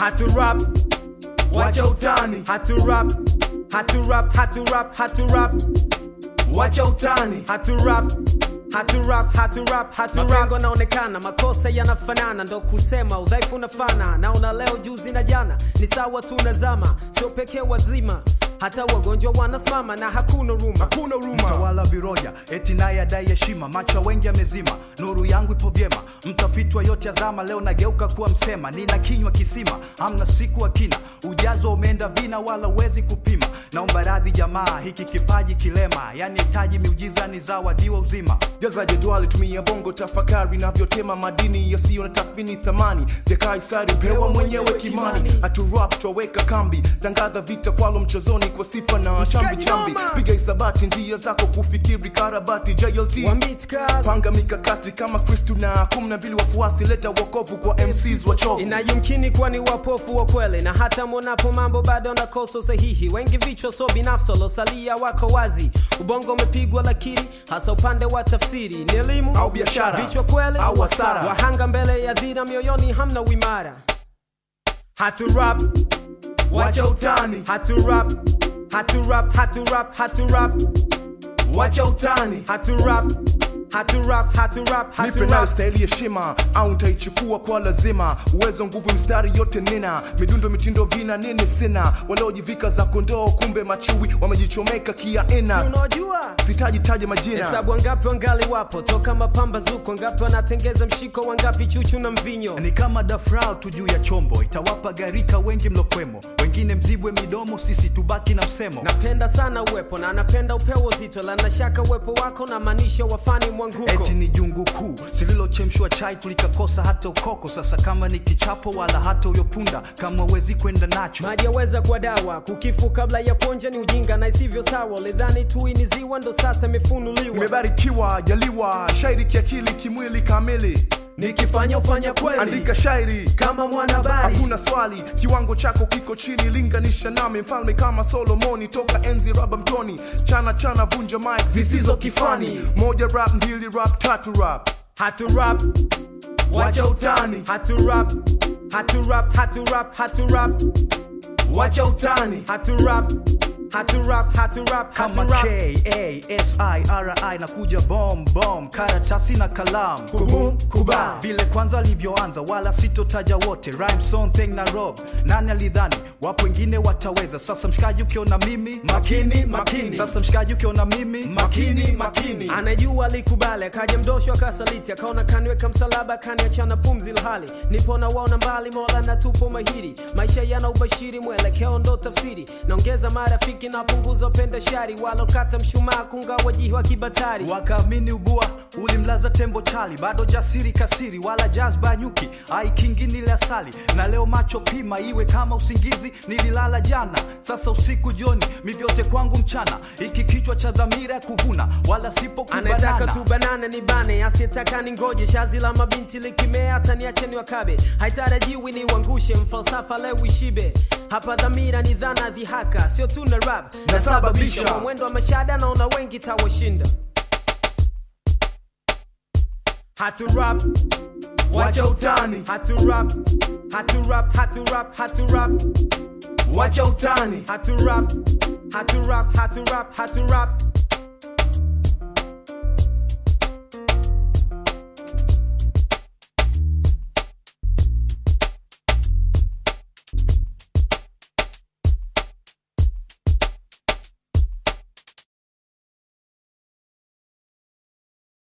hatu rap wacha utani hatu rap hatu rap hatu rap hatu rap wacha utani hatu rap hatu rap hatu rap hatu rap mapengo naonekana makosa yanafanana ndo kusema udhaifu unafana naona leo juzi na jana ni sawa tunazama sio pekee wazima hata wagonjwa wanasimama na hakuna ruma hakuna huruma mtawala viroja eti naye adai heshima macho ya wengi amezima nuru yangu ipo vyema mtafitwa yote azama leo nageuka kuwa msema nina kinywa kisima amna siku akina ujazo umeenda vina wala uwezi kupima naomba radhi jamaa hiki kipaji kilema yani hitaji miujiza ni zawadiwa uzima jaza jedwali tumia bongo tafakari navyotema madini yasiyo na tathmini thamani vya kaisari pewa mwenyewe kimani haturap twaweka kambi tangaza vita kwalo mchezoni kwa sifa na chambi chambi noma. piga isabati njia zako kufikiri karabati jlt Wamitka panga mikakati kama kristu na kumi na mbili wafuasi leta wokovu kwa mcs wachovu inayumkini kuwa ni wapofu wa kweli na hata mwonapo mambo bado nakosa usahihi wengi vichwa so binafsi walosalia wako wazi ubongo umepigwa lakini hasa upande wa tafsiri ni elimu Au biashara. vichwa kweli Au hasara. wahanga mbele ya dhira mioyoni hamna uimara hatu rap wacha utani hatu rap hatu rap hatu rap hatu rap wacha utani hatu rap hatu rap hatu rap hatu nipe nayo rap staili heshima au ntaichukua kwa lazima uwezo nguvu mstari yote nina midundo mitindo vina nini sina waliojivika za kondoo kumbe machui wamejichomeka Si kiaina unaojua sitaji taja majina hesabu wangapi wangali wapo toka mapambazuko wangapi wanatengeza mshiko wangapi chuchu na mvinyo ni kama dafrao tu juu ya chombo itawapa garika wengi mlokwemo wengine mzibwe midomo sisi tubaki na msemo napenda sana uwepo na napenda upewo zito la nashaka uwepo wako na maanisha wafani mwanguko eti ni jungu kuu sililochemshwa chai tulikakosa hata ukoko sasa kama ni kichapo wala hata uyopunda kama wezi kwenda nacho maji yaweza kuwa dawa kukifu kabla ya kuonja ni ujinga na isivyo sawa lidhani tu ni ziwa ndo sasa imefunuliwa nimebarikiwa jaliwa shairi kiakili kimwili kamili nikifanya ufanya kweli andika shairi kama mwanahabari hakuna swali kiwango chako kiko chini linganisha nami mfalme kama solomoni toka enzi raba mtoni chana chana vunja mik zisizo kifani moja rap mbili rap tatu rap hatu rap wacha utani hatu rap hatu rap hatu rap hatu rap wacha utani hatu rap hatu rap hatu rap hatu kama rap kasiri na kuja bom bom karatasi na kalamu Kubum, kuba. vile kwanza alivyoanza wala sitotaja wote Rhyme, song, thing na rob nani alidhani wapo wengine wataweza sasa mshikaji ukiona mimi makini makini sasa mshikaji ukiona mimi makini makini anajua alikubali akaja mdosho akasaliti akaona kaniweka msalaba kaniachana pumzi ilhali nipona waona mbali mola na tupo mahiri maisha yana ubashiri mwelekeo ndo tafsiri naongeza marafiki napunguza penda shari walokata mshumaa kungawa jiwa kibatari wakaamini ubua ulimlaza tembo chali bado jasiri kasiri wala jazba nyuki aikingi nile asali na leo macho pima iwe kama usingizi nililala jana sasa usiku jioni mivyote kwangu mchana iki kichwa cha dhamira ya kuvuna wala sipo anataka kubanana tu banana ni bane asiyetaka ni ngoje shazi la mabinti likimea hata niache ni wakabe haitarajiwi ni wangushe mfalsafa leo ishibe hapa dhamira ni dhana dhihaka sio tu na rap nasababisha kwa mwendo wa mashada naona wengi tawashinda hatu rap wacha utani hatu rap hatu rap hatu rap hatu rap wacha utani hatu rap hatu rap hatu rap hatu rap